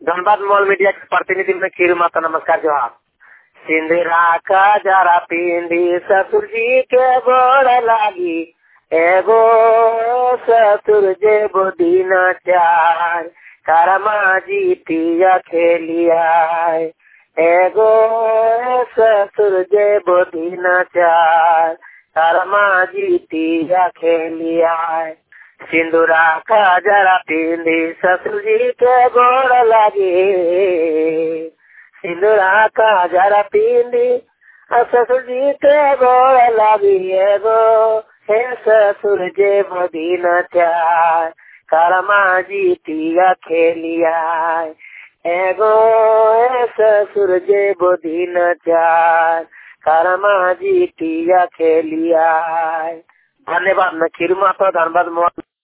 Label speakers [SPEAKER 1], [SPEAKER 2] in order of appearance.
[SPEAKER 1] Dhanbad mall media के प्रतिनिधि में खीरू माता नमस्कार जवाब सिंदरा का जरा पिंडी ससुर जी के गोड़ लागी एगो ससुर जे दिन चार करमा जी पिया खेलिया एगो ससुर जे दिन चार करमा जी पिया खेलिया सिंदूरा का जरा पिंडी ससुर जी के गोड़ लगे सिंदूरा का जरा पिंडी ससुर जी के गोड़ लगी एगो हे ससुर जे बदीन चार करमा जी पिया खेलिया एगो हे ससुर जे बदीन चार करमा जी पिया खेलिया धन्यवाद मैं खीरू माता धनबाद मोहन